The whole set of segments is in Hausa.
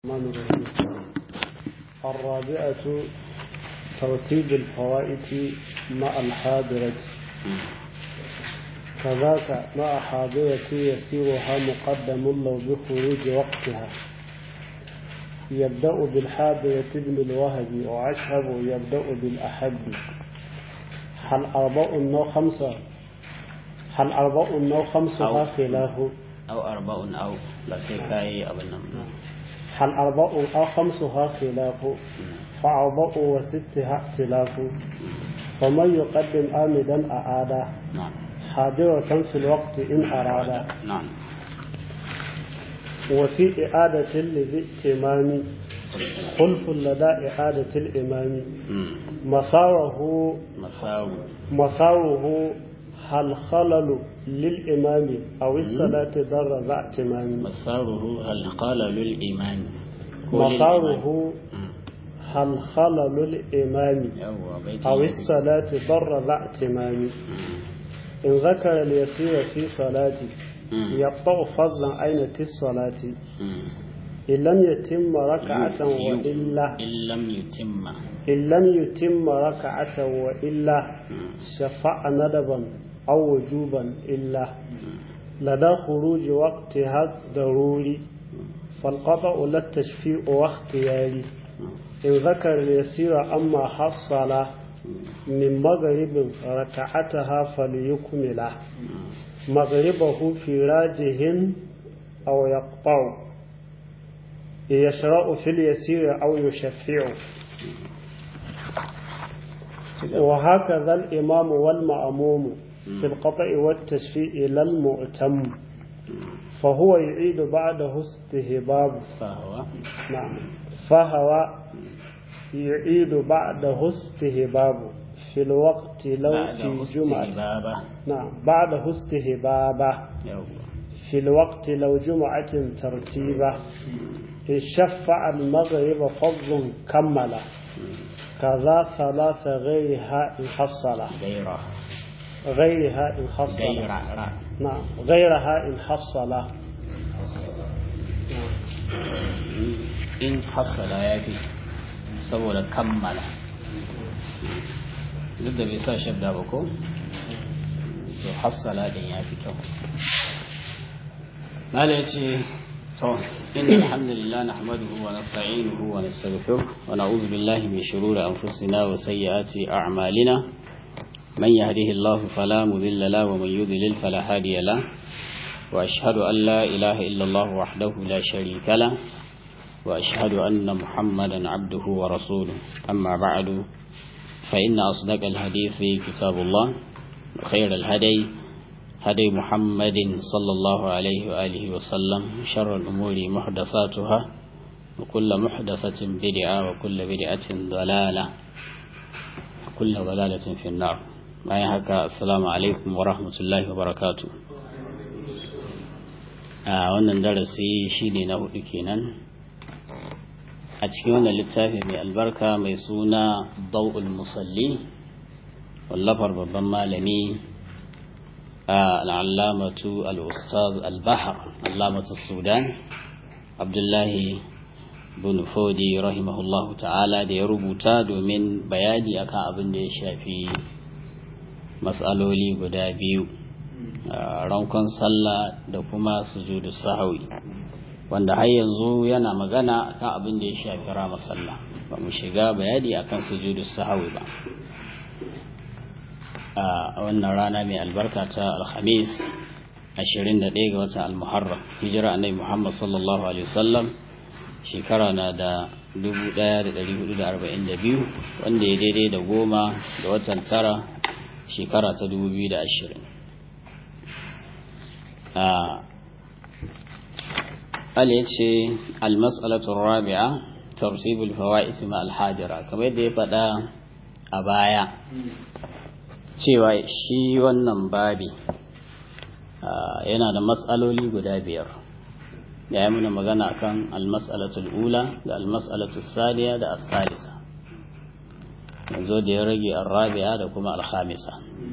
الرحمن الرحيم الرابعة ترتيب الفوائد مع الحاضرة كذاك مع حاضرة يسيرها مقدم لو بخروج وقتها يبدأ بالحاضرة ابن الوهب وعشهب يبدأ بالأحب هل أربع أو خمسة هل أربع أو خمسها خلافه أو أربع أو لا سيكاي أبنا هل أربع أو خمسها خلاف فأربع وستها اختلاف فمن يقدم آمدا أعاد نعم حاضرة في الوقت إن أراد نعم وفي إعادة للائتمام خلف لدى إعادة الإمام مم. مساره مساو مساره هل خلل للإمام أو الصلاة ضر ذا اعتمام مساره هل قال للإيمان مساره هل خلل الإمام يوا بيت أو الصلاة ضر ذا اعتمام إن ذكر اليسير في صلاته يقطع فضلا أين الصلاة إن لم يتم ركعة وإلا إن لم يتم إن لم يتم ركعة وإلا شفع ندبا أو وجوبا إلا لدى خروج وقتها ضروري فالقطع لا التشفيع واختياري إن ذكر اليسير أما حصل من مغرب ركعتها فليكمله مغربه في راجه أو يقطع يشرع في اليسير أو يشفع وهكذا الإمام والمأموم في القطع والتشفيع لا المؤتم فهو يعيد بعده استهباب فهو نعم فهو يعيد بعده استهباب في الوقت لو بعد في جمعة استهبابة نعم بعده استهبابه يوا في الوقت لو جمعة ترتيبة إن شفع المغرب فضل كمل كذا ثلاث غيرها إن حصل غيره غيرها إن حصل غير را نعم غيرها إن حصل in hassala ya fi saboda kammala duk da bai sa shabda ba ko to hassala din ya fi kyau mala ya ce to inna alhamdulillah nahmaduhu wa nasta'inuhu wa nastaghfiruh wa na'udhu billahi min shururi anfusina wa sayyiati a'malina man yahdihillahu fala mudilla lahu wa man yudlil fala hadiya lahu وأشهد أن لا إله إلا الله وحده لا شريك له وأشهد أن محمدا عبده ورسوله أما بعد فإن أصدق الحديث كتاب الله وخير الهدي هدي محمد صلى الله عليه وآله وسلم شر الأمور محدثاتها وكل محدثة بدعة وكل بدعة ضلالة وكل ضلالة في النار ما يحكى السلام عليكم ورحمة الله وبركاته a wannan darasi shine na hudu kenan a cikin wannan littafi mai albarka mai suna dau'ul musalli wallafar babban malami al'allamatu al'ustaz al-bahar allamatu sudan abdullahi bin fodi rahimahullahu ta'ala da ya rubuta domin bayani akan abin da ya shafi matsaloli guda biyu rankon sallah da kuma sujudu sahawi wanda har yanzu yana magana akan abin da ya shafi rama sallah ba mu shiga bayani akan sujudu sahawi ba a wannan rana mai albarka ta alhamis 21 ga watan almuharram hijira annabi muhammad sallallahu alaihi wasallam shekara na da 1442 wanda ya daidai da goma ga watan tara shekara ta 2020 قال يتشي المسألة الرابعة ترتيب الفوائد مع الحاجرة كما يدي فدا أبايا cewa shi wannan babi yana da matsaloli guda biyar ya yi muna magana kan almas'alatul ula da almas'alatul saniya da asalisa yanzu da ya rage arrabi'a da kuma alhamisa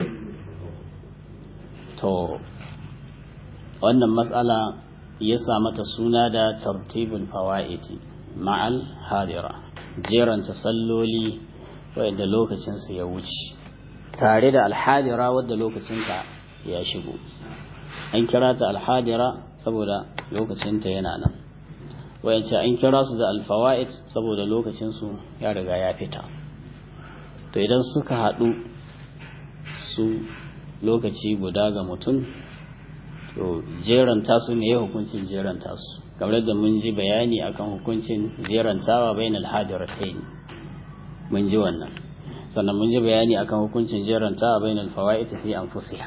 to wannan matsala ya sa mata suna da tartibul fawaiti ma'al hadira jeranta salloli wadda lokacinsu ya wuce tare da alhadira wadda lokacinta ya shigo an kira ta alhadira saboda lokacinta yana nan wayance an kira su da alfawa'id saboda lokacinsu ya riga ya fita to idan suka haɗu su lokaci guda ga mutum to jeranta su ne ya hukuncin jeranta su kamar da mun ji bayani akan hukuncin jerantawa bain alhadiratain mun ji wannan sannan mun ji bayani akan hukuncin jerantawa bain alfawaid fi anfusiha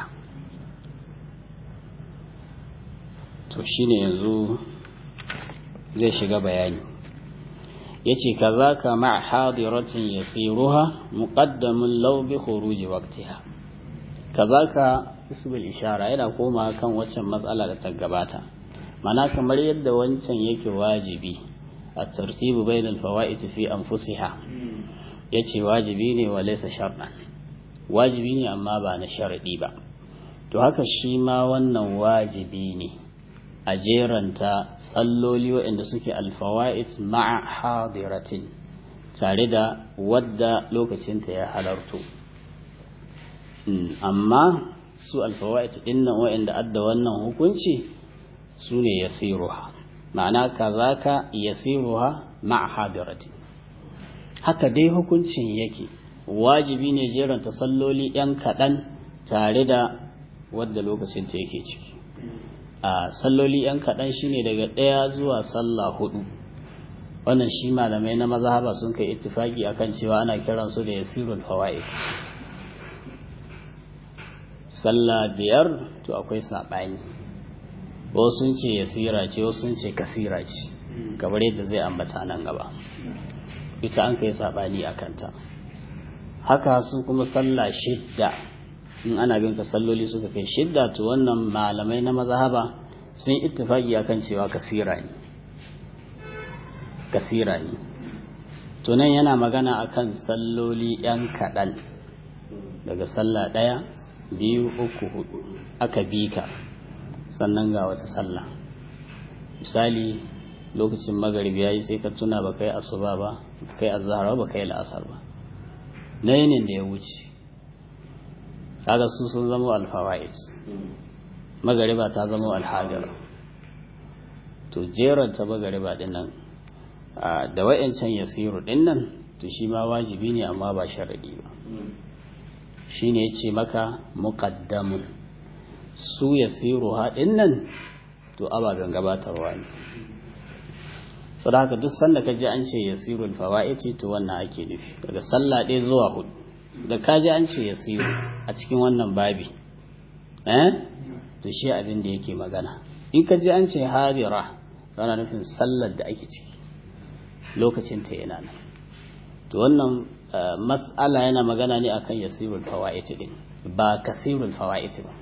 to shine yanzu zai shiga bayani yace kazaka ma hadiratin yasiruha muqaddamun law bi khuruji waqtiha kazaka ismul ishara yana koma kan waccan matsala da ta gabata mana kamar yadda wancan yake wajibi a tartibu bainal fawaid fi anfusiha yace wajibi ne wa laysa shartan wajibi ne amma ba na sharadi ba to haka shi ma wannan wajibi ne a jeranta tsalloli waɗanda suke alfawa'id ma'a hadiratin tare da wadda lokacinta ya halarto amma su alfawa'id ɗin nan waɗanda adda wannan hukunci su ne yasiruha ma'ana kazaka yasiruha ma'a hadiratin haka dai hukuncin yake wajibi ne jeranta salloli ‘yan kaɗan tare da wadda lokacinta yake ciki a salloli ‘yan kaɗan shine daga ɗaya zuwa sallah hudu wannan shi malamai na mazhaba sun kai ittifaki akan cewa ana kiran su da yasirul fawaid sallah biyar to akwai saɓani wasu sun ce yasira ce wasu sun ce kasira ce kamar yadda zai ambata nan gaba ita an kai saɓani a kanta haka su kuma sallah shidda in ana bin ka salloli suka kai shidda to wannan malamai na mazhaba sun ittifaki akan cewa kasira ne kasira ne to nan yana magana akan salloli yan kaɗan daga sallah ɗaya biyu uku hudu aka bi ka sannan ga wata sallah misali lokacin magaribi yayi sai ka tuna ba kai asuba ba kai azhar ba kai la'asar ba na yinin da ya wuce kaga su sun zama alfawa'id magariba ta zama alhajira to jeran ta magariba din nan da wayancan yasiru din nan to shi ma wajibi ne amma ba sharadi ba shine yace maka muqaddamun su yasiru ha din nan to ababen gabatarwa ne to da haka duk sanda ka ji an ce yasirul fawaiti to wannan ake nufi daga sallah ɗaya zuwa hudu da ka ji an ce yasiru a cikin wannan babi eh to shi abin da yake magana in ka ji an ce hadira yana nufin sallar da ake ciki lokacin ta yana nan to wannan mas'ala yana magana ne akan yasirul fawaiti din ba kasirul fawaiti ba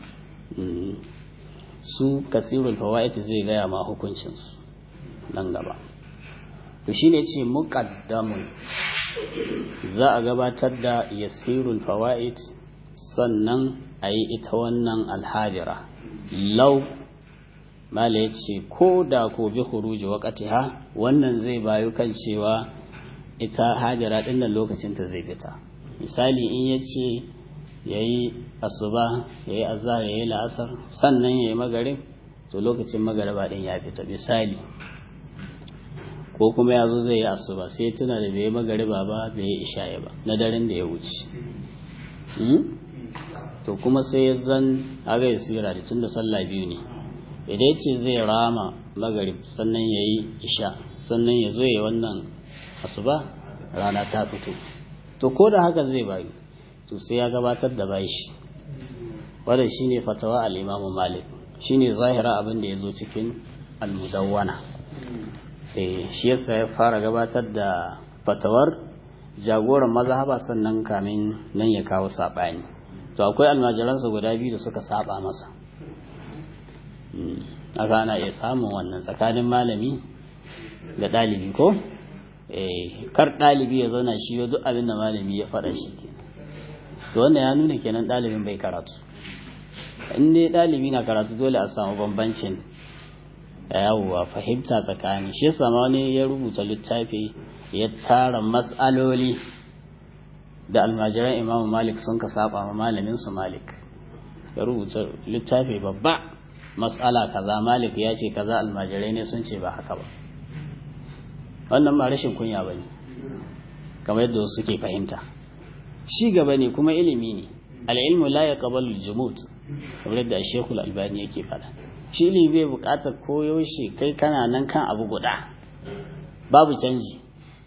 su kasirul fawaiti zai gaya ma hukuncinsu nan gaba to shine ce muqaddamun za a gabatar da yasirul fawaid sannan a yi ita wannan alhadira lau mala ya ce ko da ko bi khuruji waqtiha wannan zai bayu kan cewa ita hadira din nan lokacin ta zai fita misali in yace yayi asuba yayi azhar yayi la'asar sannan yayi magarib to lokacin magariba din ya fita misali ko kuma ya zo zai yi asuba sai tuna da bai magariba ba bai yi isha'i ba na daren da ya wuce to kuma sai ya zan haga ya tsira da tun da sallah biyu ne idan ce zai rama magarib sannan ya yi isha sannan ya zo ya wannan asuba rana ta fito to ko da haka zai bayu to sai ya gabatar da bashi wadda shine fatawa al-imamu malik shine zahira abin da ya zo cikin al-mudawwana shi yasa ya fara gabatar da fatawar jagoran mazhaba sannan kamin nan ya kawo saɓani to akwai almajiransa guda biyu da suka saba masa aka ana iya samun wannan tsakanin malami da ɗalibi ko kar ɗalibi ya zauna shi duk abin da malami ya faɗa shi ke to wannan ya nuna kenan ɗalibin bai karatu in dai ɗalibi na karatu dole a samu bambancin yawwa fahimta tsakani shi yasa ma wani ya rubuta littafi ya tara matsaloli da almajiran imamu malik sun ka saba ma malamin su malik ya rubuta littafi babba matsala kaza malik ya ce kaza almajirai ne sun ce ba haka ba wannan ma rashin kunya bane kamar yadda wasu suke fahimta shi gaba ne kuma ilimi ne al'ilmu la yaqbalu al-jumud kamar yadda Sheikhul Albani yake fada shi ilimi bai bukatar koyaushe kai kana nan kan abu guda babu canji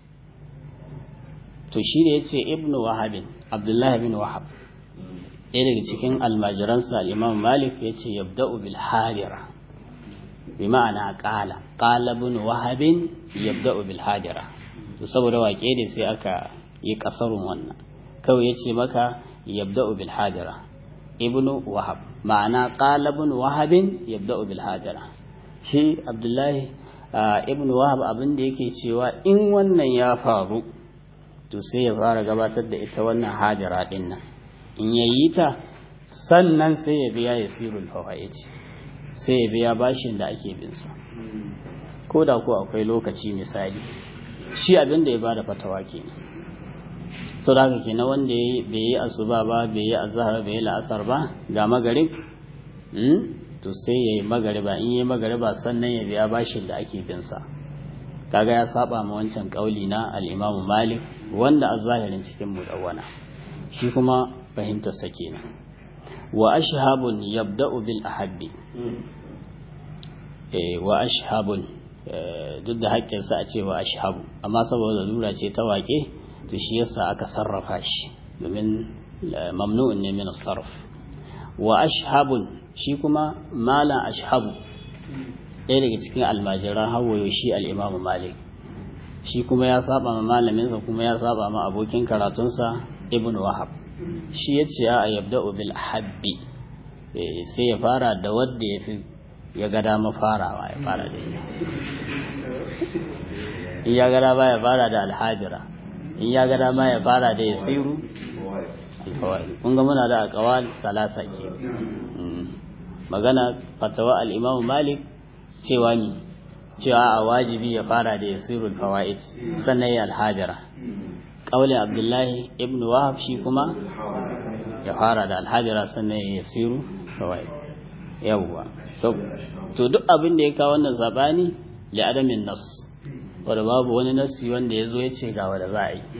to shi da yace ibnu wahab abdullahi bin wahab ɗaya daga cikin almajiransa al-imam malik yace yabda'u bil hadira bi ma'ana qala qala ibn wahab yabda'u bil hadira to saboda waƙe ne sai aka yi kasarun wannan kawai yace maka yabda'u bil hadira ibnu wahab ma'ana qala ibn wahab yabda'u bil hadira shi abdullahi ibnu wahab abin da yake cewa in wannan ya faru to sai ya fara gabatar da ita wannan hadira din nan in yayi ta sannan sai ya biya yasirul fawaid sai ya biya bashin da ake bin sa ko da ko akwai lokaci misali shi abin da ya bada fatawa kenan sau da haka kenan wanda bai yi asuba ba bai yi azhar bai yi la'asar ba ga magarib to sai ya yi magariba in yi magariba sannan ya biya bashin da ake bin sa kaga ya saba ma wancan kauli na al-Imam Malik wanda a zahirin cikin mudawwana shi kuma fahimtar sa kenan wa ashhabun yabda'u bil ahabbi eh wa ashhabun duk da haƙƙin sa a ce wa ashhabu amma saboda lura ce ta waƙe to shi yasa aka sarrafa shi domin mamnu'un ne min sarf wa ashhabun shi kuma mala ashhabu ɗaya daga cikin almajiran hawayo shi al'imamu malik shi kuma ya saba ma malaminsa kuma ya saba ma abokin karatunsa ibn wahab shi ya ce a yabda bil habbi sai ya fara da wadda ya fi ya ga dama farawa ya fara da ita in ya gada ba ya fara da alhajira in ya gada ma ya fara da ya siru kun ga muna da akawal salasa ke magana fatawa al-imam malik cewa ni cewa a wajibi ya fara da yasirul fawaid sannan ya alhajara qaulin abdullahi ibn wahab shi kuma ya fara da alhajara sannan ya yasiru fawaid yawwa so to duk abin da ya kawo wannan zabani li adamin nas wanda babu wani nasi wanda ya zo ya ce ga wanda za a yi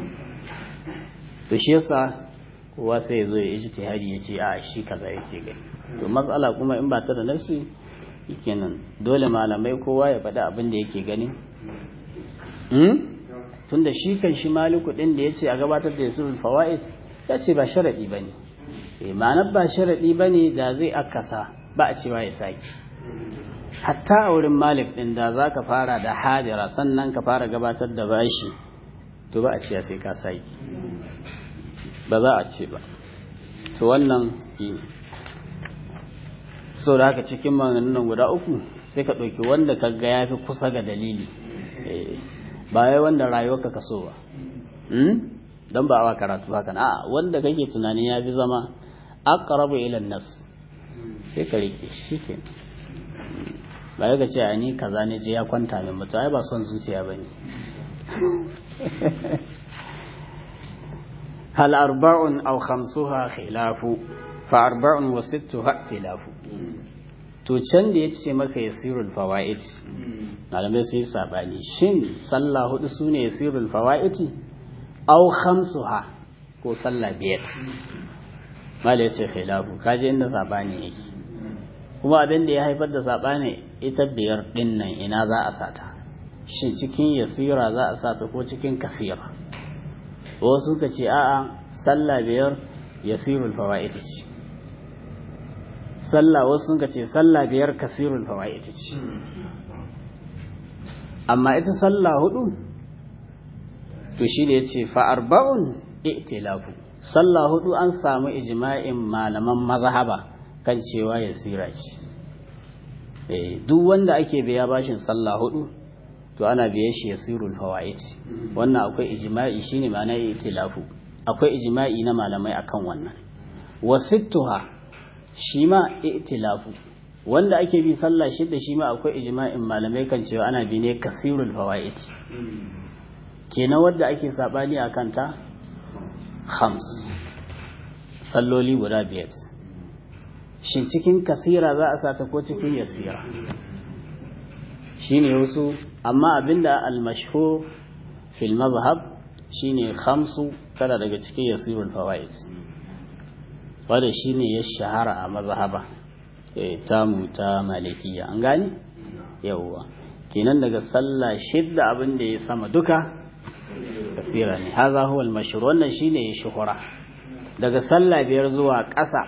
to shi yasa kowa sai ya zo ya ijtihadi ya ce a shi kaza yake gani to matsala kuma in ba ta da nasi kenan dole malamai kowa ya faɗi abin da yake gani tun da shi kan shi maliku ɗin da ya ce a gabatar da yasurul fawa'id ya ce ba sharaɗi ba ne ma'anar ba sharaɗi ba ne da zai akasa ba a cewa ya sake hatta a wurin malik ɗin da za ka fara da hadira sannan ka fara gabatar da bashi to ba a ce sai ka sake ba za a ce ba to wannan ne so da haka cikin maganganun guda uku sai ka ɗauki wanda ka ga ya fi kusa ga dalili ba wai wanda rayuwarka ka so ba don ba wa karatu haka a wanda kake tunanin ya fi zama aqrabu ila nas sai ka rike shi ke ba ya ce a ni kaza ne je ya kwanta min mutu ai ba son zuciya bane hal arba'un aw khamsuha khilafu fa arba'un wa sittuha ikhtilafu to can da yace maka yasirul fawaid malamai sai sabani shin sallah hudu sune yasirul fawaid aw khamsuha ko sallah biyar malai yace khilafu kaje inda sabani yake kuma abin da ya haifar da sabani ita biyar din nan ina za a sata shin cikin yasira za a sata ko cikin kasira wasu ka ce a'a sallah biyar yasirul fawaid ce sallah wasu sun ce sallah biyar kasirul fawaid ce amma ita sallah hudu to shi da yace fa arba'un i'tilafu sallah hudu an samu ijma'in malaman mazhaba kan cewa yasira ce eh duk wanda ake biya bashin sallah hudu to ana biye shi yasirul fawaid wannan akwai ijma'i shine ma'ana i'tilafu akwai ijma'i na malamai akan wannan wasittuha shi ma i'tilafu wanda ake bi sallah shidda shi ma akwai ijma'in malamai kan cewa ana bi ne kasirul fawaid kenan wanda ake sabani a kanta khams salloli guda biyar shin cikin kasira za a sata ko cikin yasira shine wasu amma abinda al-mashhur fil mazhab shine khamsu tana daga cikin yasirul fawaid wanda shine ya shahara a mazhaba eh tamu ta malikiya an gani yawwa kenan daga sallah shidda abin da ya sama duka kasira ne haza huwa al-mashhur wannan shine ya shuhura daga sallah biyar zuwa ƙasa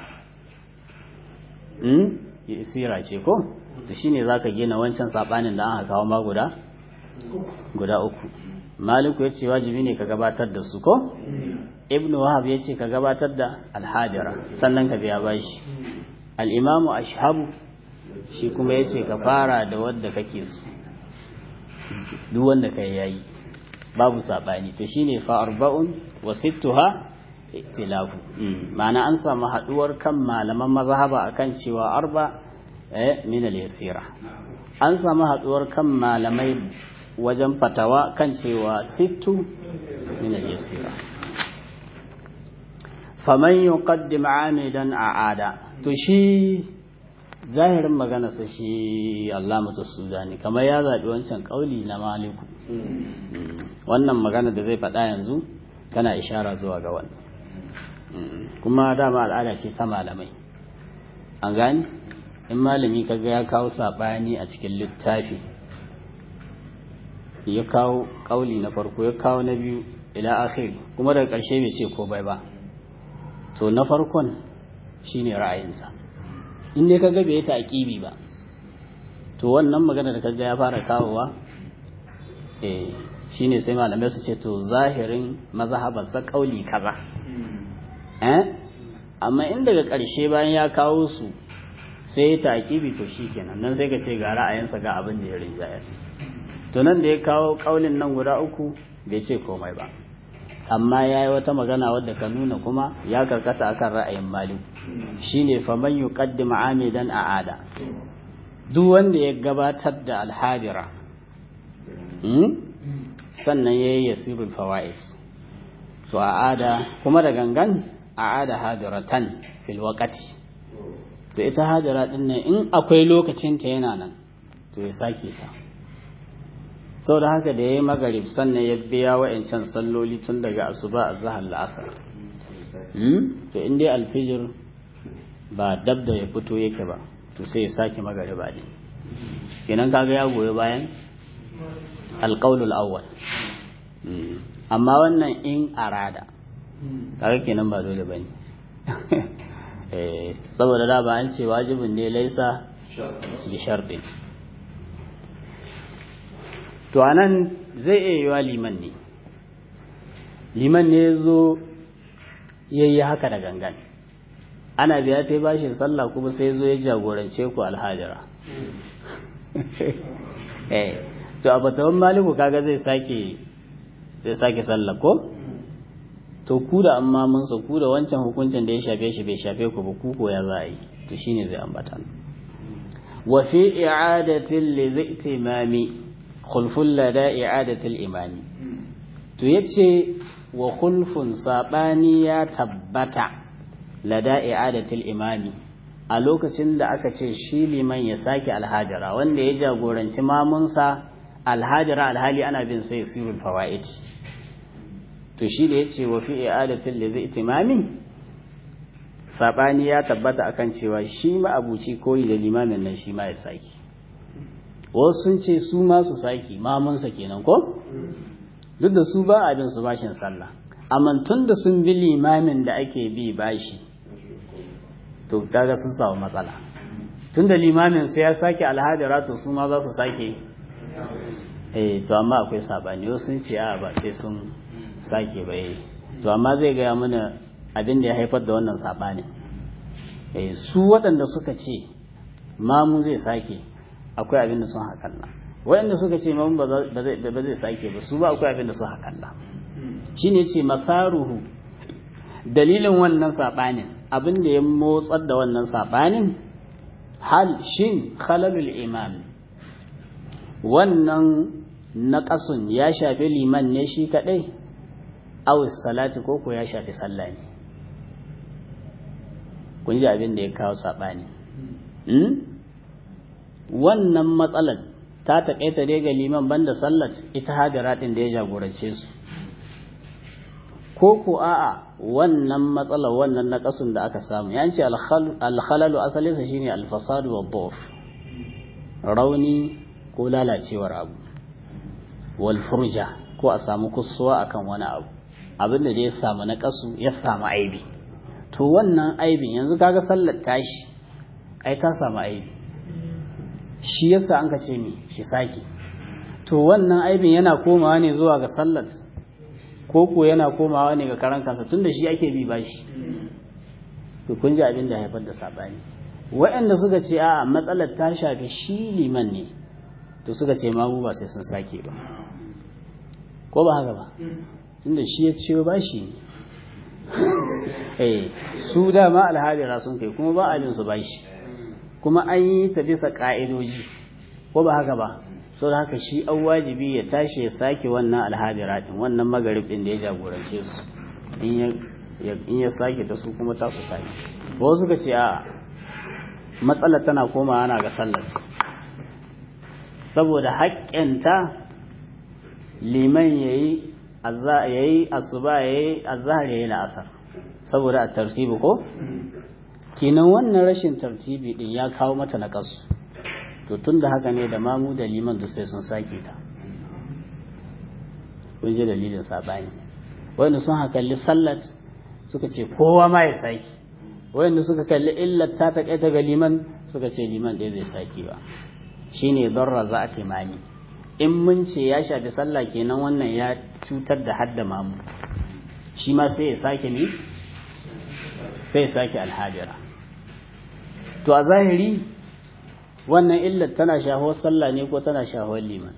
hmm sira ce ko to shine zaka gina wancan sabanin da aka kawo ma guda guda uku maliku yace wajibi ne ka gabatar da su ko ibnu wahab yace ka gabatar da al-hadira sannan ka biya bashi al-imamu ashhabu shi kuma yace ka fara da wanda kake so duk wanda kai yayi babu sabani to shine fa arba'un wa sittuha ikhtilafu ma'ana an samu haduwar kan malaman mazhaba akan cewa arba eh min al-yasira an samu haduwar kan malamai wajen fatawa kan cewa sittu min al-yasira faman yuqaddim amidan a'ada to shi zahirin magana sa shi Allamatu Sudani kamar ya zabi wancan kauli na Maliku wannan magana da zai faɗa yanzu tana ishara zuwa ga wannan kuma dama al'ada ce ta malamai an gani in malami kaga ya kawo saɓani a cikin littafi ya kawo ƙauli na farko ya kawo na biyu ila akhiri kuma daga ƙarshe bai ce ko bai ba to na farkon shine ra'ayinsa in dai kaga bai ta aqibi ba to wannan magana da kaga ya fara kawowa eh shine sai malamai su ce to zahirin mazhabarsa ƙauli kaza eh amma in daga ƙarshe bayan ya kawo su sai ya taƙibi to shi kenan nan sai ka ce ga ra'ayinsa ga abin da ya rinjaya to nan da ya kawo ƙaulin nan guda uku bai ce komai ba amma ya yi wata magana wadda ka nuna kuma ya karkata akan ra'ayin malik shine faman yuqaddim amidan a'ada duk wanda ya gabatar da alhadira sannan yayi yasirul fawaid to a'ada kuma da gangan a'ada hadiratan fil waqti to ita hadira din nan in akwai lokacin ta yana nan to ya sake ta saboda haka da yayi magarib sannan ya biya wa'ancan salloli tun daga asuba azhar la'asar hmm to in dai alfijir ba dab da ya fito yake ba to sai ya sake magariba ne kenan kaga ya goyi bayan alqaulul awwal amma wannan in arada kaga kenan ba dole bane eh saboda da ba an ce wajibin ne laisa bi sharɗin to anan zai iya yiwa liman ne liman ne ya zo ya yi haka da gangan ana biya ta bashin sallah kuma sai zo ya jagorance ku alhajira to a batawan maliku kaga zai sake zai sake sallah ko to ku da amma mun sa ku da wancan hukuncin da ya shafe shi bai shafe ku ba ku ko ya za a yi to shine zai ambata wa fi i'adatin li zaitimami khulful lada i'adatil imami to yace wa khulfun sabani ya tabbata lada i'adatil imami a lokacin da aka ce shi liman ya sake alhajara wanda ya jagoranci mamunsa alhajara alhali ana bin sai sirul fawaid to shi da yace wa fi i'adatil li zaitimami sabani ya tabbata akan cewa shi ma abuci koyi da limamin nan shi ma ya sake wasu sun ce su ma su saki mamunsa kenan ko duk da su ba abin su bashin sallah amma tun da sun bi limamin da ake bi bashi to kaga sun samu matsala tun da limamin sai ya sake alhadira to su ma za su sake eh to amma akwai sabani wasu sun ce a ba sai sun sake ba eh to amma zai gaya mana abin da ya haifar da wannan sabanin eh su waɗanda suka ce mamu zai sake akwai abin da sun haƙalla waɗanda suka ce mamun ba zai sake ba su ba akwai abin da sun haƙalla shi ne ce masaruhu dalilin wannan saɓanin abin da ya motsar da wannan saɓanin hal shin khalalul imam wannan naƙasun ya shafi liman ne shi kaɗai awis salati ko ko ya shafi sallah ne kun ji abin da ya kawo saɓani wannan matsalar ta taƙaita dai ga liman banda sallat ita hadira ɗin da ya jagorance su ko ko a'a wannan matsalar wannan naƙasun da aka samu ya ce alhalalu asalinsa shine alfasadu wa dhur rauni ko lalacewar abu wal furja ko a samu kusuwa akan wani abu abin da ya samu naƙasu ya samu aibi to wannan aibin yanzu kaga sallar tashi ai ta samu aibi shi yasa an ka ce mi shi sake to wannan aibin yana komawa ne zuwa ga sallar ko ko yana komawa ne ga karan kansa tunda shi ake bi bashi to kun ji abin da haifar da sabani waɗanda suka ce a matsalar ta shafi shi liman ne to suka ce mamu ba sai sun sake ba ko ba haka ba tunda shi ya ciyo bashi ne eh su dama alhalira sun kai kuma ba abin su bashi kuma an yi ta bisa ka'idoji ko ba haka ba sau da haka shi an wajibi ya tashi ya sake wannan alhadira din wannan magarib din da ya jagorance su in ya sake ta su kuma ta su sake wasu suka ce a matsalar tana koma ana ga sallar saboda haƙƙinta liman ya yi asuba ya yi azahar ya yi la'asar saboda a tartibi ko kinan wannan rashin tartibi din ya kawo mata na kasu to tun da haka ne da mamu da liman duk sai sun sake ta kun ji dalilin saɓani wanda sun hakalli sallat suka ce kowa ma ya sake wanda suka kalli illar ta ta ga liman suka ce liman ɗaya zai sake ba shine darra za a timami in mun ce ya shafi sallah kenan wannan ya cutar da hadda mamu shi ma sai ya sake ne sai ya sake alhajira to a zahiri wannan illar tana shahuwar sallah ne ko tana shahuwar liman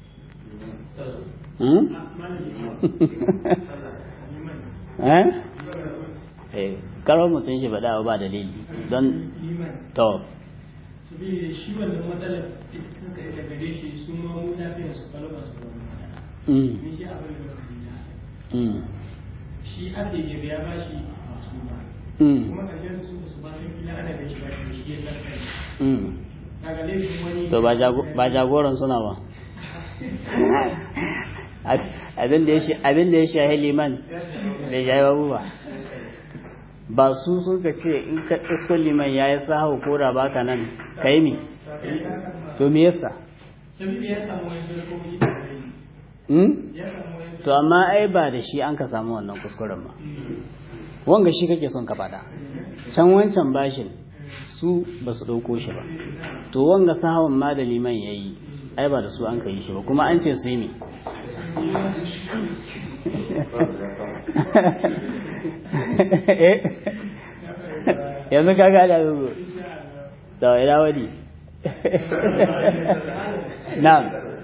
eh karar mutum shi faɗa ba dalili don to shi wannan matsalar suka yi daga gare shi sun ma mu lafiyar su kalau ba su zama ni shi abin da ba shi ake ya biya ba shi masu ba kuma ƙarshen su su ba sun kila ana da shi ba shi shi ya sarka daga laifin wani to ba jagoran suna ba abin da ya shahi liman bai shahi babu ba ba su sun ka ce in ka iskon liman ya yi sahau ko da baka nan ka yi mi to me yasa to amma ai ba da shi an ka samu wannan kuskuren ba wanga shi kake son ka faɗa can wancan bashin su ba su ɗauko shi ba to wanga sahawun ma da liman ya yi ai ba da su an ka yi shi ba kuma an ce su yi mi yanzu ka gada zuwa da ina wani na'am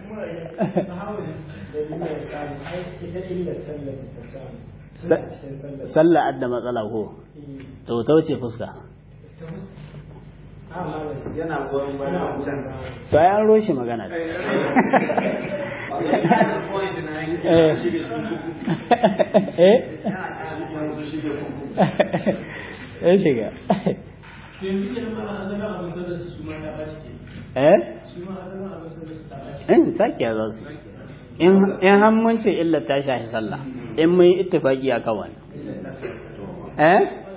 sallah adda matsala ko to ta wuce fuska yana goyon bayan wancan to ai an roshe magana eh eh shiga eh in sake za su in hammunci illa ta shafi sallah in mun yi ittifaki a kan wani eh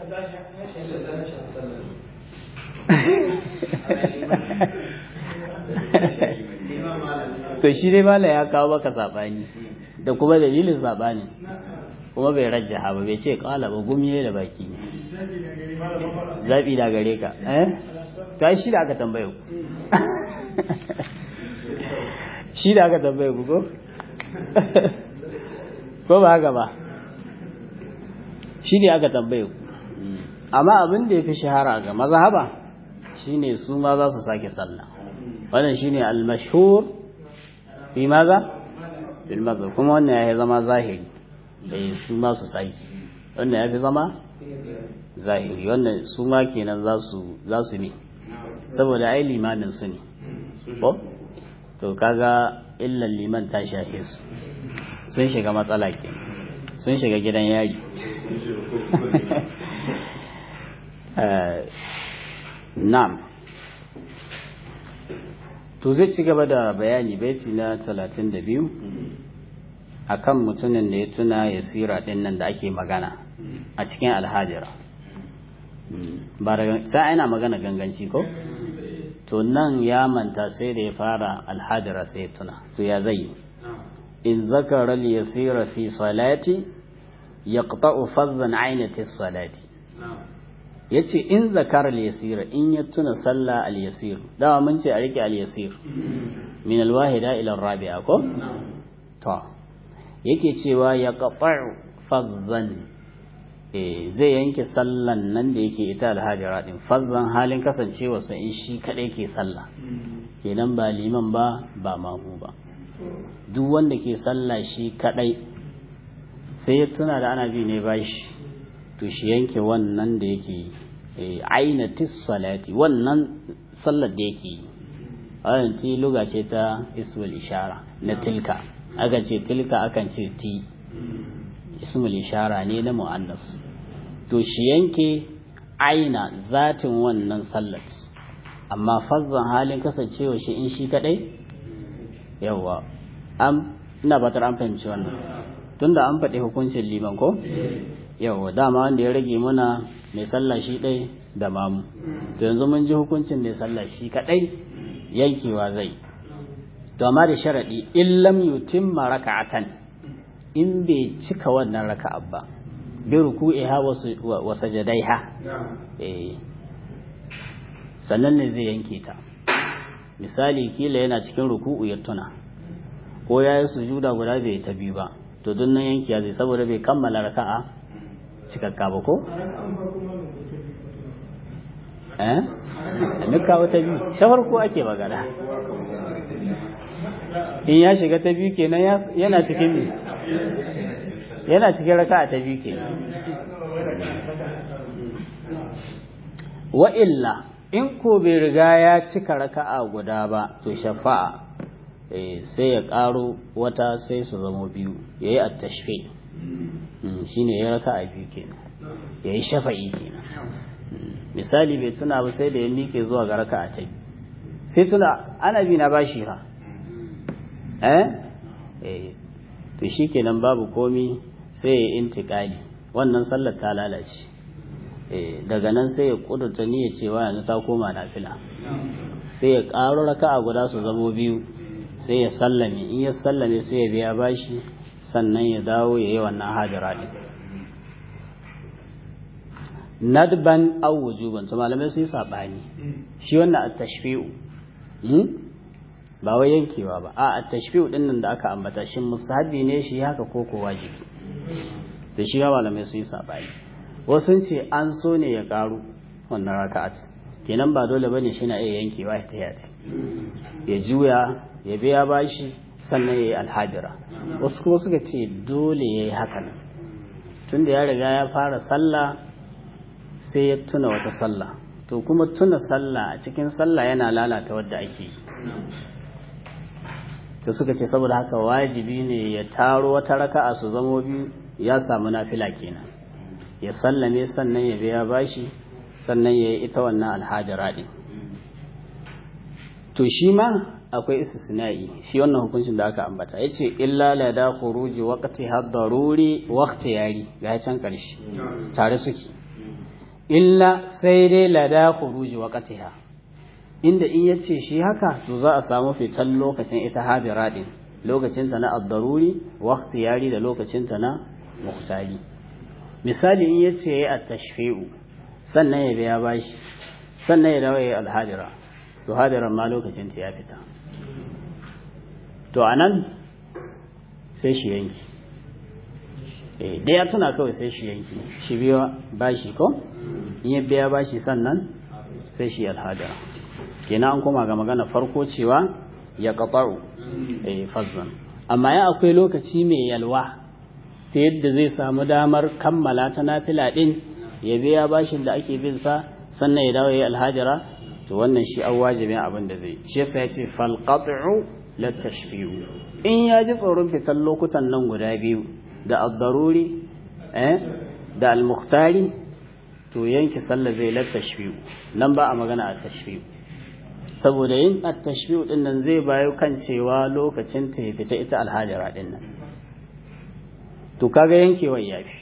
to shi dai mala ya kawo baka sabani da kuma dalilin sabani kuma bai rajjaha ba bai ce kala ba gumye da baki ne zabi da gare ka eh ta shi da aka tambaye ku shi da aka tambaye ku ko ko ba haka ba shi ne aka tambaye ku amma abin da ya fi shahara ga mazhaba shine su ma za su sake sallah wannan shine al-mashhur fi maza bil mazhab kuma wannan ya zama zahiri eh su ma su sake wannan ya fi zama zahiri wannan su ma kenan za su za su ne saboda ai limamin su ne ko to kaga illan liman ta shafe su sun shiga matsala ke sun shiga gidan yari na'am to zai ci gaba da bayani baiti na 32 akan mutumin da ya tuna ya sira din nan da ake magana a cikin alhajira ba da sai ana magana ganganci ko to nan ya manta sai da ya fara alhajira sai ya tuna to ya zai in zakara al-yasira fi salati yaqta'u fazzan aynati salati yace in zakara al-yasira in ya tuna sallah al-yasir dawa mun ce a rike al-yasir min al-wahida ila ar-rabi'a ko to yake cewa yaqta'u fazzan zai yanke sallan nan da yake ita alhajira din fazzan halin kasancewa sa in shi kadai ke sallah kenan ba liman ba ba mamu ba duk wanda ke sallah shi kadai sai ya tuna da ana bi ne bashi to shi yanke wannan da yake ainatis salati wannan sallar da yake yi wannan ti luga ce ta ismul ishara na tilka aka ce tilka akan ce ti ismul ishara ne na mu'annas to shi yanke aina zatin wannan sallat amma fazzan halin kasancewa shi in shi kadai yawa am ina batar an fahimci wannan tunda an faɗi hukuncin liman ko yawa dama wanda ya rage muna mai sallah shi ɗai da mamu to yanzu mun ji hukuncin mai sallah shi kaɗai yankewa zai to amma da sharaɗi in lam yutimma raka'atan in bai cika wannan raka'a ba bi ruku'iha wa sajadaiha eh sannan ne zai yanke ta misali kila yana cikin ruku'u ya tuna ko ya yi sujuda guda bai ta biyu ba to don nan yankiya zai saboda bai kammala raka'a cikakka ba ko eh nuka wata biyu ta farko ake magana in ya shiga ta biyu kenan yana cikin ne yana cikin raka'a ta biyu kenan wa illa in ko bai riga ya cika raka'a guda ba to shafa'a sai ya ƙaro wata sai su zama biyu ya yi attashfe shi ne ya raka'a biyu kenan ya yi shafa'i kenan misali bai tuna ba sai da ya miƙe zuwa ga raka'a ta biyu sai tuna ana bi na bashi ha eh to shi kenan babu komi sai ya intiƙali wannan sallar ta lalace daga nan sai ya kudurta niyyar cewa yanzu ta koma nafila sai ya ƙaro raka'a guda su zamo biyu sai ya sallame in ya sallame sai ya biya bashi sannan ya dawo ya yi wannan hajjira ɗin nadban aw wujuban to malamai su yi saɓani shi wannan at-tashfi'u ba wai yankewa ba a at-tashfi'u din nan da aka ambata shin musahabi ne shi haka ko ko wajibi da shi ga malamai su yi saɓani wasu ce an so ne ya karu wannan raka'at kenan ba dole bane shi na iya yankewa ta yati ya juya ya biya bashi sannan ya yi alhajira wasu kuma suka ce dole ya yi hakan tunda ya riga ya fara sallah sai ya tuna wata sallah to kuma tuna sallah a cikin sallah yana lalata wadda ake yi to suka ce saboda haka wajibi ne ya taro wata raka'a su zamo biyu ya samu nafila kenan ya sallame sannan ya biya bashi sannan ya yi ita wannan alhajira ɗin to shi ma akwai istisna'i shi wannan hukuncin da aka ambata ya ce illa la da khuruji waqti hadaruri waqti yari ga can ƙarshe tare suke illa sai dai la da khuruji waqtiha inda in yace shi haka to za a samu fitan lokacin ita hadira din lokacin ta na ad-daruri waqti yari da lokacin ta na muhtari misali in yace yayi at-tashfi'u sannan ya biya bashi sannan ya dawo yayi al-hadira to hadiran ma lokacin ta ya fita to anan sai shi yanki eh da ya tuna kawai sai shi yanki shi biya bashi ko in ya biya bashi sannan sai shi al-hadira kenan an koma ga magana farko cewa ya qata'u eh fazzan amma ya akwai lokaci mai yalwa ta yadda zai samu damar kammala ta nafila din ya biya bashin da ake bin sa sannan ya dawo ya alhajira to wannan shi an wajibin abin da zai shi yasa ya ce falqat'u la tashfi'u in ya ji tsoron fitan lokutan nan guda biyu da ad-daruri eh da al-mukhtari to yanki sallah zai la tashfi'u nan ba a magana a tashfi'u saboda yin at-tashfi'u din nan zai bayo kan cewa lokacin ta fita ita alhajira din nan to kaga yankewar yafi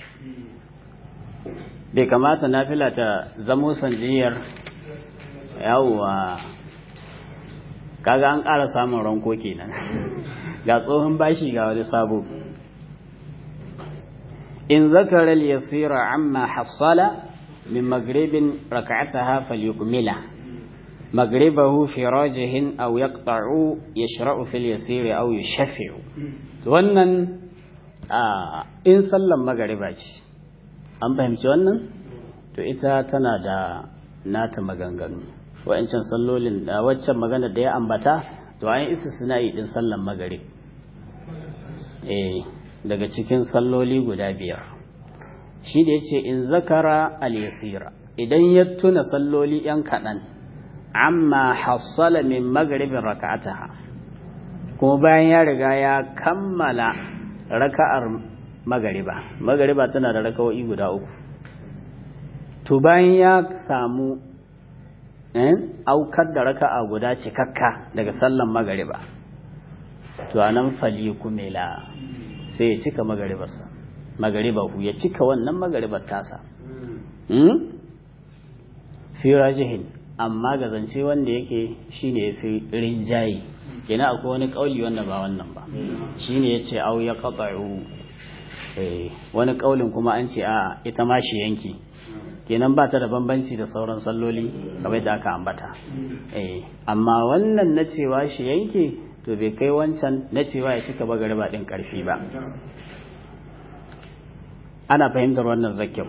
bai kamata nafila ta zamo sanjiyar yawwa kaga an ƙara samun ranko kenan ga tsohon bashi ga wani sabo in zakara yasira amma hassala min maghribin rak'ataha falyukmila maghribahu fi rajihin aw yaqta'u yashra'u fil yasiri aw yushaffi'u wannan in sallan magariba ce an fahimci wannan to ita tana da nata maganganu wa'ancan sallolin da waccan magana da ya ambata to an isa suna yi din sallan magarib eh daga cikin salloli guda biyar shi da yace in zakara al-yasira idan ya tuna salloli yan kaɗan amma hassala min magaribin raka'ataha kuma bayan ya riga ya kammala raka'ar magariba magariba tana da raka'o'i guda uku to bayan ya samu aukar da raka'a guda cikakka daga sallan magariba to anan fali kumela sai ya cika magaribarsa magaribahu ya cika wannan magaribar tasa fi rajihin amma ga zance wanda yake shine yafi rinjaye kina akwai wani kauli wanda ba wannan ba shine yace au ya qata'u eh wani kaulin kuma an ce a ita ma shi yanki kenan ba ta da bambanci da sauran salloli kamar da aka ambata eh amma wannan na cewa shi yanke to bai kai wancan na cewa ya cika bagariba din karfi ba ana fahimtar wannan zakyau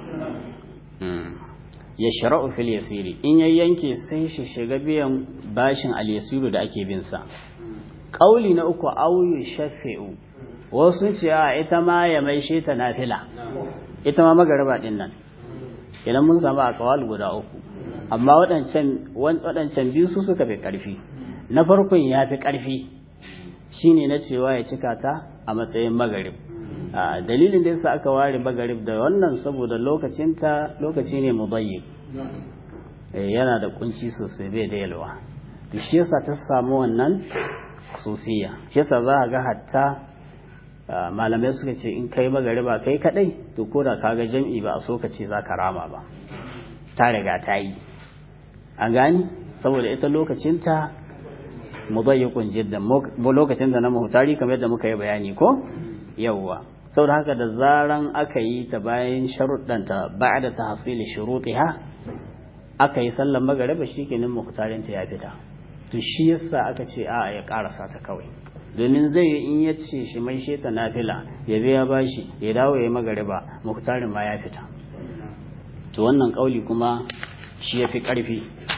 ya shara'u fil yasiri in ya yanke sai shi shiga biyan bashin al yasiru da ake bin sa kauli na uku auyu shafi'u wasu ce a ita ma ya maishe ta nafila ita ma magariba din nan idan mun samu akawal guda uku amma waɗancan waɗancan biyu su suka fi ƙarfi na farkon ya fi ƙarfi shine na cewa ya cika ta a matsayin magarib dalilin da yasa aka ware magarib da wannan saboda lokacinta lokaci ne mubayyi yana da kunci sosai bai da yalwa to shi yasa ta samu wannan sosiya shi yasa za a ga hatta malamai suka ce in kai magariba kai kadai to ko da kaga jam'i ba a so ka ce za ka rama ba ta riga ta yi an gani saboda ita lokacinta mudayyikun jiddan lokacin da na mahutari kamar yadda muka yi bayani ko yawwa saboda haka da zaran aka yi ta bayan sharuɗanta ba'da tahsili shurutiha aka yi sallar magariba shikenan muhtarin ta ya fita to shi yasa aka ce a ya karasa ta kawai domin zai yi in ya ce shi mai sheta nafila ya biya bashi ya dawo ya magariba muhtarin ma ya fita to wannan kauli kuma shi ya fi ƙarfi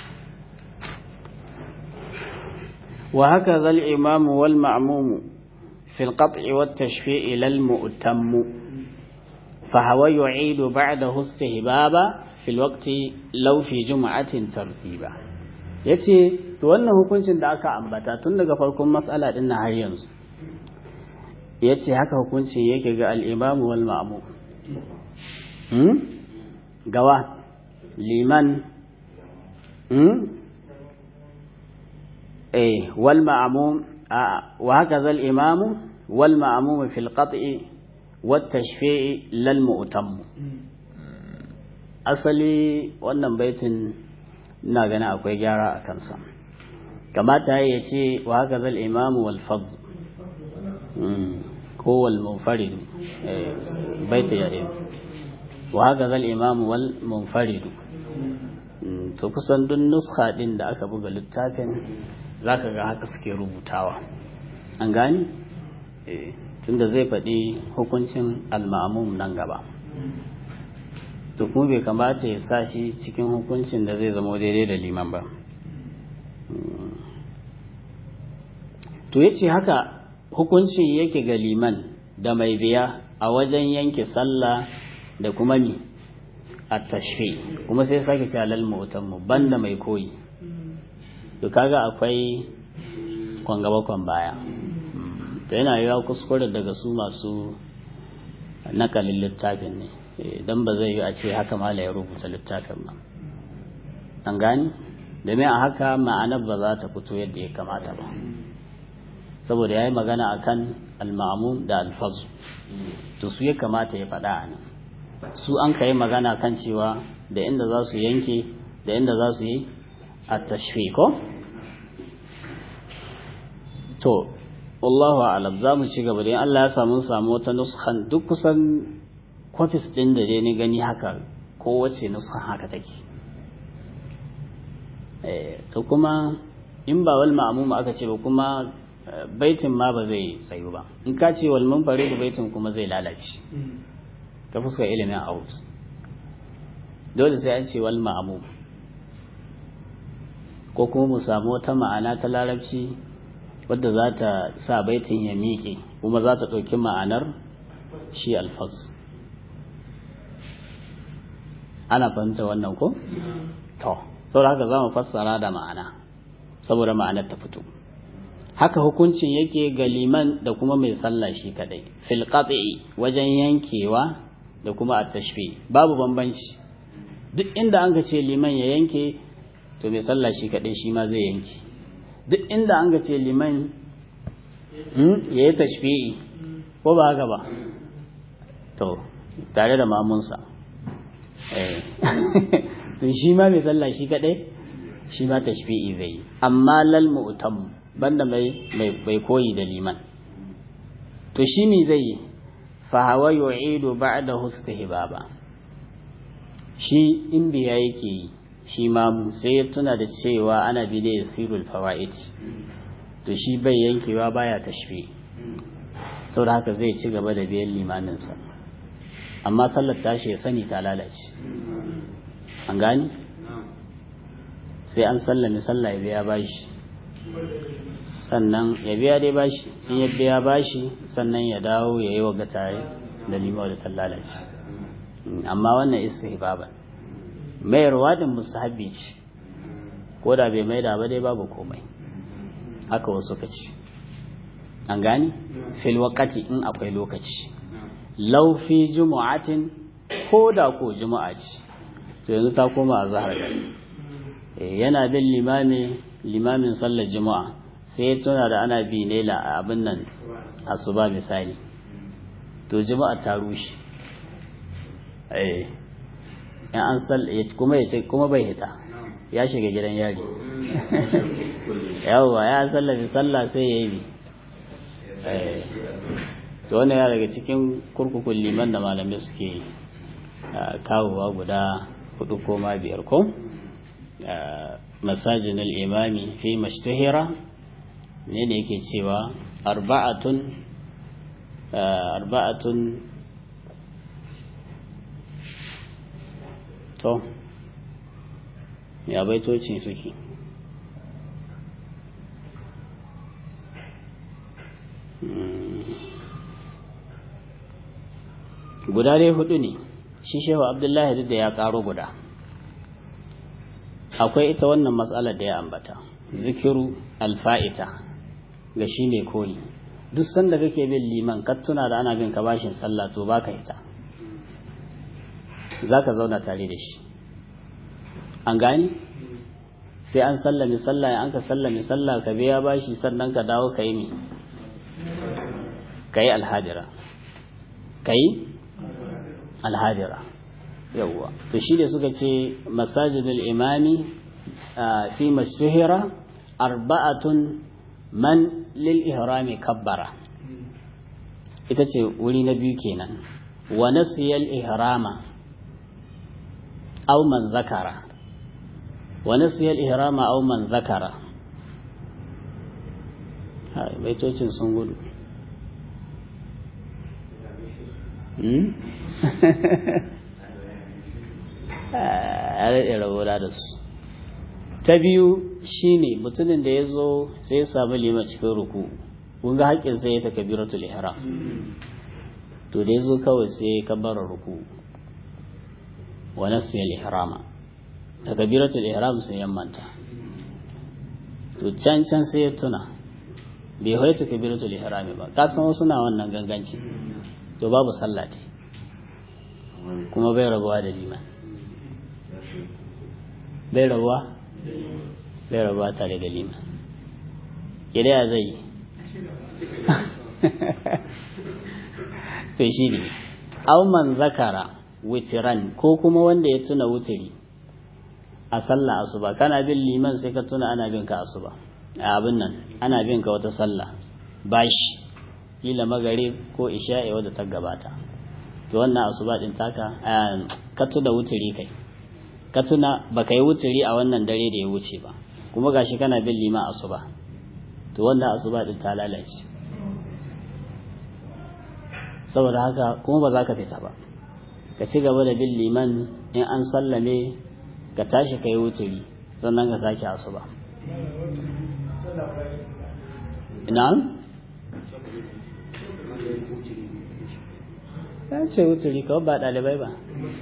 wa haka zal imamu wal ma'mumu fil qat'i wat tashfi'i lal mu'tammu fa hawa yu'idu ba'dahu istihbaba fil waqti law fi jum'atin tartiba yace to wannan hukuncin da aka ambata tun daga farkon matsala din har yanzu yace haka hukuncin yake ga al imamu wal ma'mum hmm? gawa liman eh wal ma'mum wa hakaza al imam wal ma'mum fi al qat'i wat tashfi'i lal mu'tam asali wannan baitin ina gani akwai gyara a kansa kamata ya ce wa hakaza al imam wal fadl ko wal munfarid baita ya وهكذا الإمام والمنفرد to kusan duk nuska din da aka buga littafin zaka ga haka suke rubutawa an gani tunda zai faɗi hukuncin al-ma'mum nan gaba to kuma bai kamata ya sa shi cikin hukuncin da zai zama daidai da liman ba to yace haka hukuncin yake ga liman da mai biya a wajen yanke sallah da kuma mi a tashfi kuma sai sake ce alal mu'tammu banda mai koyi to kaga akwai kwan gaba kwan baya to yana yiwa kuskure daga su masu nakalin littafin ne don ba zai yi a ce haka mala ya rubuta littafin ba an gani domin a haka ma'anar ba za ta fito yadda ya kamata ba saboda ya yi magana a kan almamun da alfazu to su ya kamata ya faɗa a nan su an ka yi magana kan cewa da inda za su yanke da inda za su yi a tashfi ko? to wallahu alam za mu ci gaba da Allah ya samu samu wata nuskan duk kusan kwafis ɗin da dai ni gani haka kowace nuskan haka take to kuma in ba wal ma'amum aka ce ba kuma baitin ma ba zai tsayu ba in ka ce wal munfarid baitin kuma zai lalace ta fuskar ilimin out dole sai an ce wal ma'amum ko kuma mu samu wata ma'ana ta larabci wadda za ta sa baitin ya miƙe kuma za ta ɗauki ma'anar shi alfas ana fahimta wannan ko? to saboda haka za mu fassara da ma'ana saboda ma'anar ta fito haka hukuncin yake ga liman da kuma mai sallah shi kadai fil wajen yankewa da kuma at-tashfi babu bambanci duk inda an ga ce liman ya yanke to mai sallah shi kadai shi ma zai yanke duk inda an ga ce liman ya yi tashfi'i ko ba haka ba to tare da mamunsa to shi ma mai sallah shi kadai shi ma tashfi'i zai yi amma lal mu'tam banda mai mai koyi da liman to shi ne zai yi fa hawa yu'idu ba'da hustihbaba shi in biya yake yi shi ma sai ya tuna da cewa ana bi da yasirul fawaid to shi bai yankewa baya tashfi saboda haka zai ci gaba da biyan limaminsa amma sallar tashi ya sani ta lalace an gani sai an sallami sallah ya biya bashi sannan ya biya dai bashi in ya biya bashi sannan ya dawo ya yi wa tare da limau da ta lalace amma wannan istihbaban mayarwa da musahabi ce ko da bai maida ba dai babu komai haka wasu ka ce an gani fil waqati in akwai lokaci law fi jumu'atin ko da ko juma'a ce to yanzu ta koma a zahar gari yana bin limami limamin sallar juma'a sai ya tuna da ana bi ne la abin nan asuba misali to juma'a ta rushe eh in an sal kuma ya ce kuma bai hita ya shiga gidan yari yawwa ya sallafi sallah sai ya yi bi to wannan ya daga cikin kurkukun liman da malamai suke kawowa guda hudu ko ma biyar ko masajin al'imami fi mashtahira ne da yake cewa arba'atun arba'atun to ya baitocin suke guda dai hudu ne shi shehu abdullahi duk da ya karo guda akwai ita wannan matsalar da ya ambata zikiru alfa'ita ga shi ne koyi duk sanda kake bin liman ka tuna da ana bin ka bashin sallah to baka ita za ka zauna tare da shi an gani sai an sallami sallah an ka sallami sallah ka biya bashi sannan ka dawo ka yi mi ka yi alhadira ka yi alhadira yawwa to shi da suka ce masajidul imami fi mashtuhira arba'atun man lil ihrami kabbara ita ce wuri na biyu kenan wa nasiyal ihrama aw man zakara wa nasiyal ihrama aw man zakara hai baitocin sun gudu a rage rabona da su ta biyu shine mutumin da ya zo sai ya samu lima cikin ruku kun ga haƙƙin sai ya ta kabiratul ihram to da ya zo kawai sai ya kabbara ruku wa nasiya ihrama ta kabiratul ihram sai ya manta to can can sai ya tuna bai hoita kabiratul ihrami ba ka san wasu na wannan ganganci to babu sallah ce kuma bai rabuwa da liman bai rabuwa bai rabuwa tare da liman kidaya zai yi to shi ne man zakara witiran ko kuma wanda ya tuna wutiri a sallah asuba kana bin liman sai ka tuna ana bin ka asuba a abin nan ana bin ka wata sallah bashi kila magare ko isha'i wadda ta gabata to wannan asuba din taka ka tuna wutiri kai ka tuna baka yi wutiri a wannan dare da ya wuce ba kuma gashi kana bin liman asuba to wannan asuba din ta lalace saboda haka kuma ba za ka fita ba ka ci gaba da bin liman in an sallame ka tashi ka yi wuturi sannan ka sake asuba ina ya ce wuturi kawai ba ɗalibai ba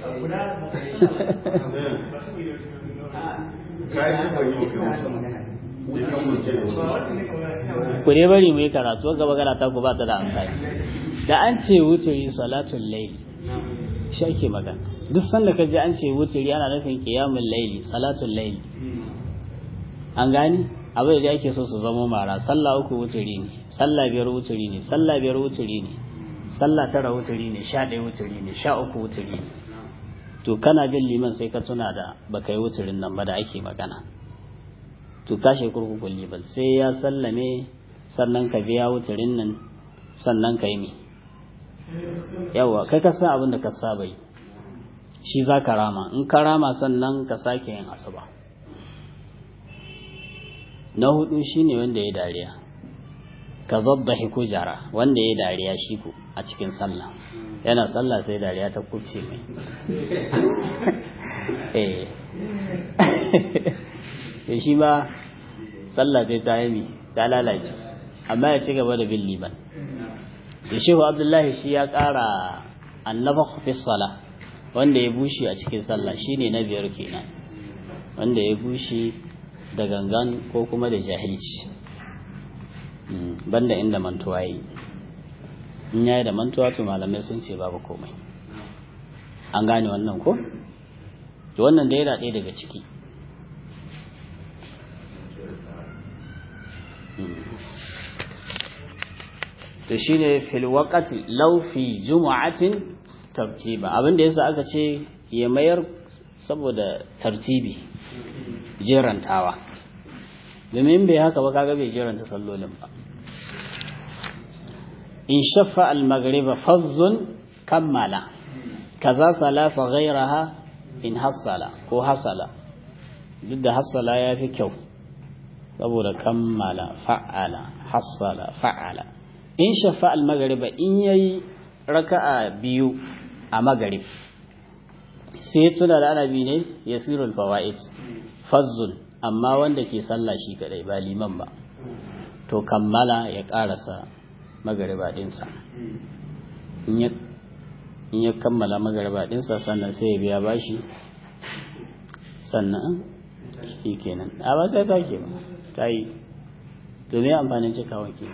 ku dai bari mu yi karatu gaba karata ku ba ta da amfani da an ce wuturi salatul laili shi ake magana duk sanda ka ji an ce wuturi ana nufin qiyamul laili salatul laili an gani abin da ake so su zama mara sallah uku wuturi ne sallah biyar wuturi ne sallah biyar wuturi ne sallah tara wuturi ne sha ɗaya wuturi ne sha uku wuturi ne to kana bin liman sai ka tuna da baka yi wuturin nan ba da ake magana to kashe kurkukun liban sai ya sallame sannan ka biya wuturin nan sannan ka yi mi yawa kai ka san abin da ka saba yi shi za ka rama in ka rama sannan ka sake yin asuba na hudu shine wanda ya dariya ka zabbahi kujara wanda ya dariya shi ku a cikin sallah yana sallah sai dariya ta kubce mai eh shi ba sallah sai ta yi ta lalace amma ya ci gaba da bin liban da shehu abdullahi shi ya ƙara annaba fi sala wanda ya bushe a cikin sallah shine na biyar kenan wanda ya bushe da gangan ko kuma da jahilci banda inda mantuwa yi in yayi da mantuwa to malamai sun ce babu komai an gane wannan ko to wannan da yana ɗaya daga ciki to shine fil waqati law fi jumu'atin tartiba abinda yasa aka ce ya mayar saboda tartibi jerantawa domin bai haka ba kaga bai jeranta sallolin ba in shaffa al-maghriba fazzun kammala kaza salasa ghayraha in hassala ko hasala duk da hassala ya fi kyau saboda kammala fa'ala hassala fa'ala in shafa al-maghriba in yayi raka'a biyu a maghrib sai tuna da anabi ne yasirul fawaid fazzun amma wanda ke sallah shi kadai ba liman ba to kammala ya karasa magariba dinsa in ya kammala magariba dinsa sannan sai ya biya bashi sannan shi kenan a ba sai sake ba ta yi to me amfanin cikawa ke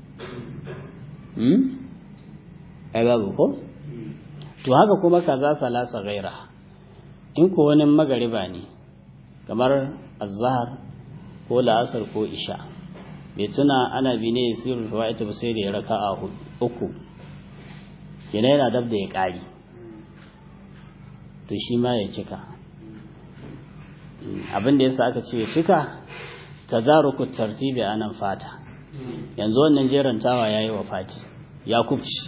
hmm ai babu ko to haka kuma kaza salasa gaira in ko wani magariba ne kamar azhar ko la'asar ko isha bai tuna ana bi ne sirrul fawaid ba sai da ya raka'a uku yana yana dab da ya kari to shi ma ya cika abin da yasa aka ce ya cika tadaruku tartibi anan fata yanzu wannan jerantawa yayi wa fati ya kubci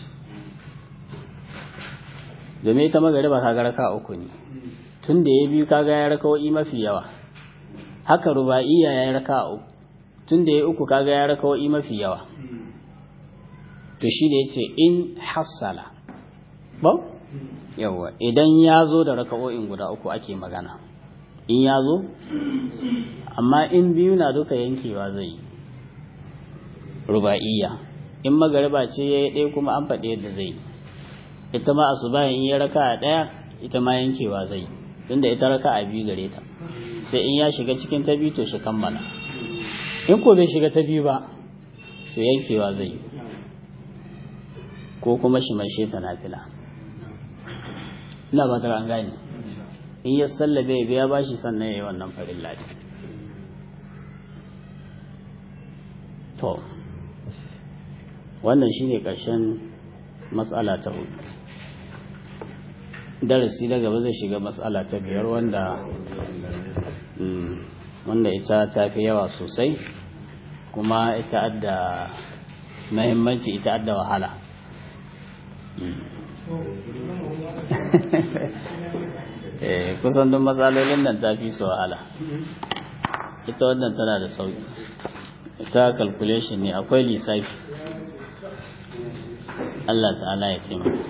domin ita magariba kaga raka uku ne tun da ya biyu kaga ya raka'o'i mafi yawa haka ruba'iya ya yi raka uku tun da ya uku kaga ya raka'o'i mafi yawa to shi da ya ce in hassala ba yawa idan ya zo da raka'o'in guda uku ake magana in ya zo amma in biyu na duka yankewa zai yi ruba'iya in magariba ce ya yi ɗaya kuma an faɗi yadda zai yi ita ma asuba in ya raka a ɗaya ita ma yankewa zai tunda ita raka a biyu gare ta sai in ya shiga cikin ta biyu to shi kammala in ko bai shiga ta biyu ba to yankewa zai yi ko kuma shi mai sheta nafila ina ba ta an gane in ya sallabe ya biya bashi sannan ya yi wannan farin ladi to wannan shine ƙarshen matsala ta hudu darasi na gaba zai shiga matsala ta biyar wanda wanda ita ta fi yawa sosai kuma ita adda mahimmanci ita adda wahala kusan duk matsalolin nan ta fi su wahala ita wannan tana da sauki ita calculation ne akwai lissafi Allah ta'ala ya taimaka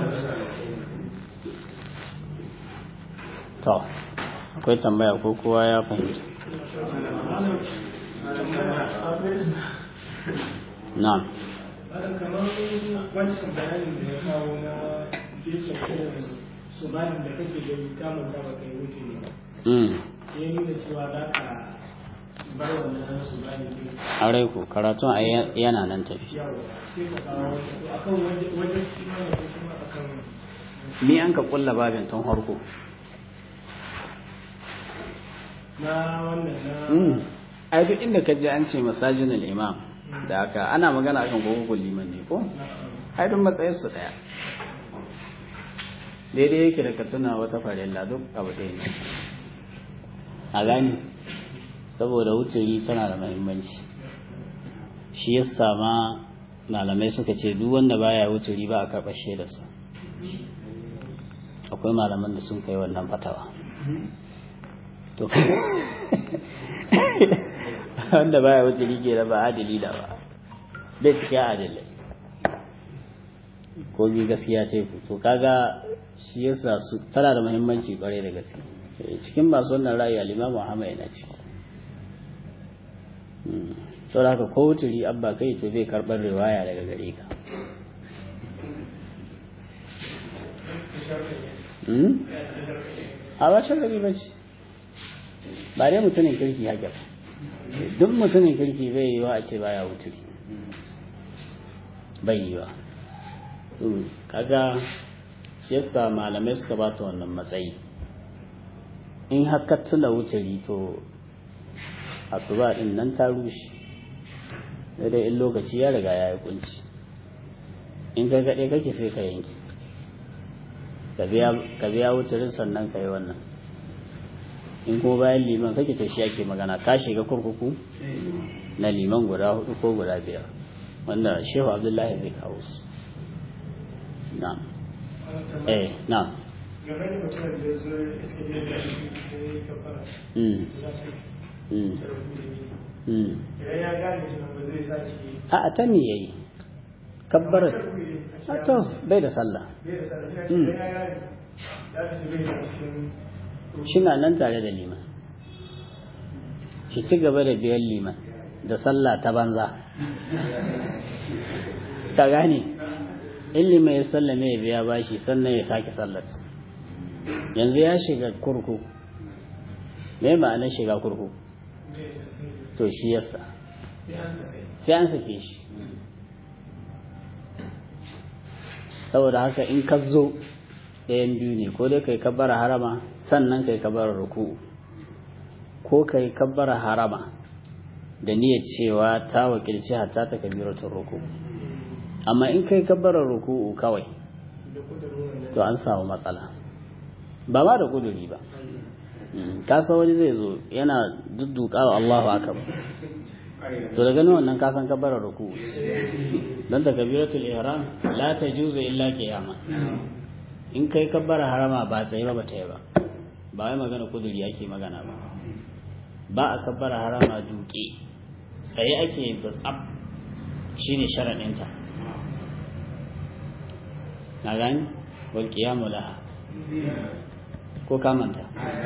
to akwai tambaya ko kowa ya fahimta na'am kamar wancan bayanin da ya kawo na gefen su bayan da kake gani kamun da baka yi wuce ne sai ya nuna cewa za ka bar wannan su bayan ne aure ku karatun a yana nan tafi yawa sai ka kawo akan wajen kima da kuma akan ni an ka kulla babin tun harko na wannan na ai duk inda ka je an ce masajin imam da aka ana magana akan gogogol liman ne ko ai duk matsayin su daya daidai yake da ka tuna wata farilla duk abu ɗaya ne a gani saboda wuturi tana da mahimmanci shi ya sama malamai suka ce duk wanda baya wuturi ba a karɓar shaidarsa akwai malaman da sun kai wannan fatawa to wanda baya wuturi ke da ba adali da ba bai cikin adalai ko bi gaskiya ce ku to kaga shi yasa su tana da muhimmanci kwarai da gaske cikin masu wannan ra'ayi al-Imam Muhammad yana ci to da haka ko wuturi abba kai to bai karbar riwaya daga gare ka a ba sharri ba ce ba dai mutumin kirki haka ba duk mutumin kirki bai yi wa a ce baya wuturi bai yi wa kaga yasa malamai suka ba ta wannan matsayi in haka tuna wuturi to asuba din nan ta rushe dai in lokaci ya riga ya yi kunci in ka gaɗe kake sai ka yanki ka biya wuturin sannan ka yi wannan in kuma bayan liman kake to shi ake magana ka shiga kurkuku na liman guda hudu ko guda biyar wanda shehu abdullahi zai kawo su na eh na game da mutumin da zo iske ne da shi sai ka fara mm ya ce mm mm idan ya gane shi ba zai sa shi a a ta me yayi kabbarat a to bai da sallah bai da sanar ya ce idan ya gane ya fi bai da cikin shi na nan tare da liman shi ci gaba da biyan liman da sallah ta banza ka gane in liman ya sallame ya biya bashi sannan ya sake sallar yanzu ya shiga kurku me ma'anar shiga kurku to shi yasa sai an sa sai an sake shi saboda haka in ka zo ɗayan biyu ne ko dai kai kabbara harama sannan kai kabbara ruku'u ko kai kabbara harama da niyyar cewa ta wakilci hatta ta kabiratul ruku'u amma in kai kabbara ruku'u kawai da kudurin to an samu matsala ba ma da kuduri ba Mm, ka san wani zai zo yana duddukawa Allahu akbar to daga nan wannan ka san kabbara ruku'u dan takbiratul ihram la tajuzu illa qiyama in kai kabbara harama ba tsaye ba bata yi ba ba wai magana kuduri ake magana ba ba a kabbara harama duke tsaye ake yin ta tsab shine sharadinta na gani wal qiyamu laha ko ka manta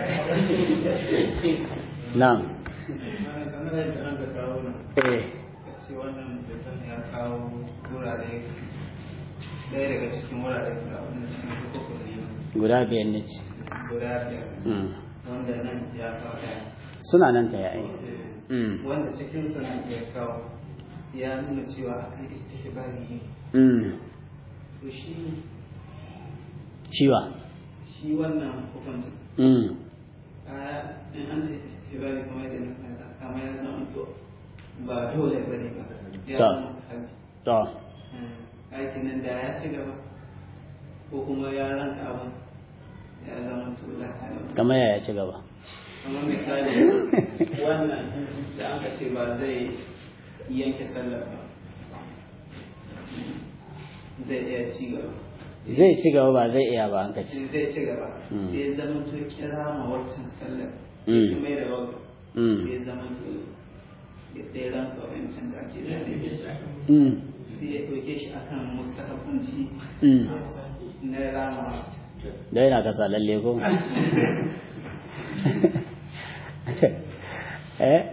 na'am kamar yadda an ka kawo nan eh ce wannan mutum ya kawo wurare ɗaya daga cikin wurare da abin da cikin hukukun ne guda biyar ne ce guda biyar Mm. wanda nan ya kawo ɗaya suna nan ta yayi Eh, Mm. wanda cikin sunan ya kawo ya nuna cewa akan istihbari ne mm to shi shiwa shi wannan hukuncin mm a in an ce istihbari kamar yadda na fahimta kamar ya zama to ba dole ba ne ba ya Ta. zama mustahabi to aikin nan da ya ci gaba ko kuma ya ranka abin ya zama to da kamar yaya ci gaba kamar misali wannan da aka ce ba zai yanke sallah ba zai iya ci gaba zai ci gaba ba zai iya ba an ka ci shi zai ci gaba Mm. sai ya zama to kira ma waccan sallar Mm. ya mai da wagga Mm. sai ya zama to ya ɗaya ranka wancan da ake da ne mm sai ya ɗauke shi akan mustahabanci mm na rama dai na kasa lalle ko eh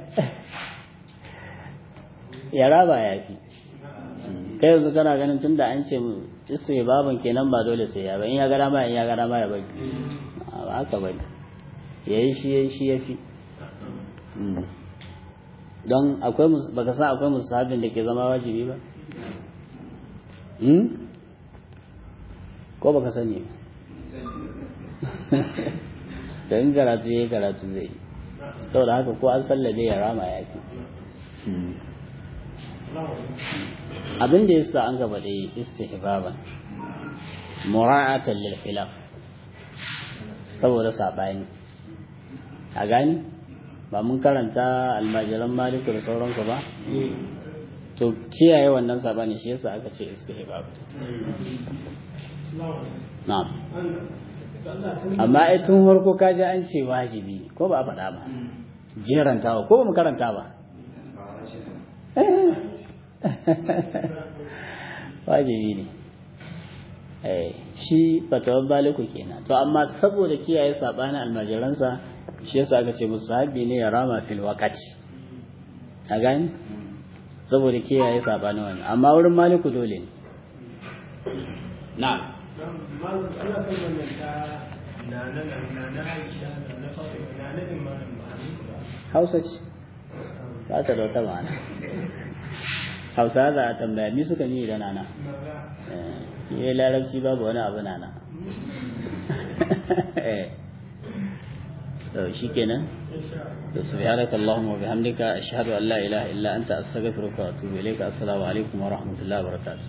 yara ba ya fi kai yanzu kana ganin tunda an ce mu isu baban kenan ba dole sai ya ba in ya gara ma in ya gara ma ya bari A, ba haka bane yayi shi yayi shi yafi Mm. don akwai mus- baka san akwai musabin da ke zama wajibi ba Hmm? ko baka sani ba da in karatu ya yi karatu zai yi saboda haka ko an sallade ya rama ya fi abin da ya sa an gaba da yi istihbaban mura'atan lil khilaf saboda sabani a gani ba mun karanta almajiran maliku da sauransu ba to kiyaye wannan sabani shi yasa aka ce istihbab na'am amma ai tun farko ka ji an ce wajibi ko ba a faɗa ba jerantawa ko ba mu karanta ba wajibi ne eh shi fatawan baliku kenan to amma saboda kiyaye sabanin almajiransa shi yasa aka ce musu sahabi ne ya rama fil waqati a gani saboda kiyaye sabanin wannan amma wurin maliku dole ne na'am malam ana kan wannan ta na na na na Aisha da na Fatima na na Imam Malik ba hausa ce ba ta da wata ma'ana hausa za a tambaya ni suka ni da nana eh larabci babu wani abu nana eh to shikenan to subhanaka allahumma wa bihamdika ashhadu an la ilaha illa anta astaghfiruka wa atubu ilayka assalamu alaikum wa rahmatullahi wa barakatuh